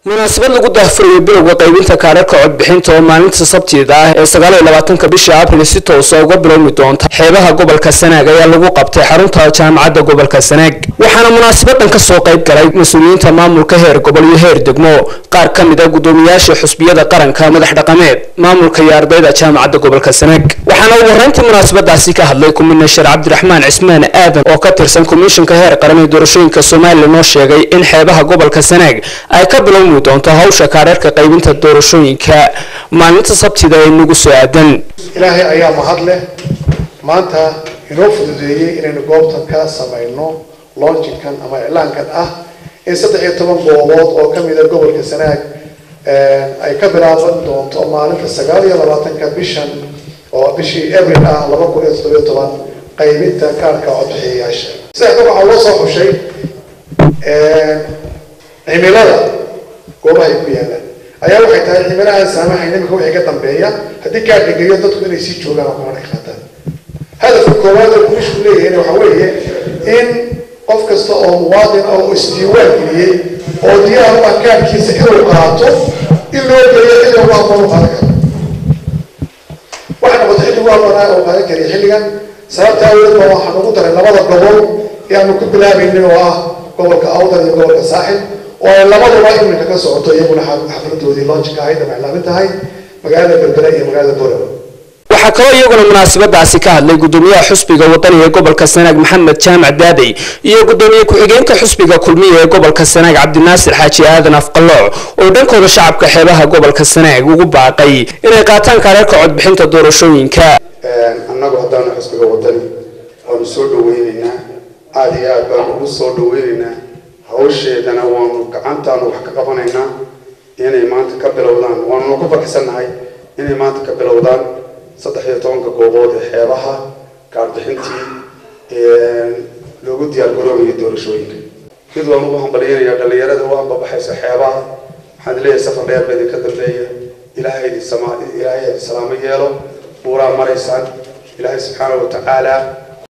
munaasabad lagu daahfurayo bilowga qaybinta kaadharka codbixinta oo maalinta sabtida ah ee sagaaliyo labaatanka bisha abril si toosa uga bilowmi doonta xeebaha gobolka sanaag ayaa lagu qabtay xarunta jaamacadda gobolka sanaag waxaana munaasabadan kasoo qayb galay mas-uuliyiinta maamulka heer gobol iyo heer degmo qaar ka mid a guddoomiyaasha xusbiyada qaranka madax dhaqameed maamulka iyo ardayda jaamacadda gobolka sanaag waxaana ugu horeyntii munaasabadaasi ka hadlay kuminisher cabdiraxmaan cismaan aadan oo ka tirsan komishinka heer qaran ee doorashooyinka somalilan oo sheegay in xeebaha gobolka sanaag ay ka bilowmi doonto hawsha kaadharka qaybinta doorashooyinka maalinta sabtida ee nagu soo aadan ilaahay ayaa mahad leh maanta inoo fududeeyey inaynu goobtan ka samayno launchingkan ama iclaankan ah in saddex iyo toban goobood oo ka mida gobolka sanaag ay ka bilaaban doonto maalinta sagaal iyo labaatanka bishan oo bishii abril ah laba kun iyo toddobiyo toban qaybinta kaarka codbixiyayaasha saddexda waxaa loo soo xushay cimilada goobaha ay ku yaalaan ayaa waxay tahay cimilahaan saamaxayn imika wixii ka dambeeya haddii kaa dhigayo dadku inay sii joogaan oo kamana ka qaataan hadafka koowaad oo guushu leeyahayna waxa weeye in qof kasta oo muwaadin ah oo isdiiwaan geliyey oo diyaar u ah kaarkiisa inuu qaato in loo geeyo xilli ugu habboon u qaadan karo waxay noqotay xilli ugu habboonaa oo qaadan kariya xilligan sababta awgeed baa waxaan ugu daray labada gobol ee aanu ku bilaabaynin oo ah gobolka awdal iyo gobolka saaxil oo ay labaduba iminka ka socoto iyaguna xafladoodii loonjika ahayd ama iclaamin tahay magaalada berbera iyo magaalada borow waxaa kaloo iyaguna munaasabadaasi ka hadlay gudoomiyaha xusbiga wadaniga ee gobolka sanaag maxamed jaamac daadey iyo gudoomiye ku-xigeenka xusbiga kulmiya ee gobolka sanaag cabdinaasir xaaji aadan afqalooc oo dhankooda shacabka xeebaha gobolka sanaag ugu baaqay inay qaataan kaadharka codbixinta doorashooyinka annagu haddaanu xusbiga wadani waanu soo dhaweyneynaa aada iyo aad baanu ugu soo dhaweyneynaa hawsheedana waanu gacantaanu wax ka qabanaynaa inay maanta ka bilowdaan waanuna ku farxsannahay inay maanta ka bilowdaan saddex iyo tobanka goobood ee xeebaha kaarbixintii loogu diyaar garoobayo doorashooyinka mid waan ugu hambalyanayaa dhalinyarada u ambabaxayso xeebaha waxaan leeyahay safar dheer ba idinka dambeeya ilaahay idin sama ilaahay idin salaamo yeelo buuraa maraysaan ilaahay subxaana wa tacaala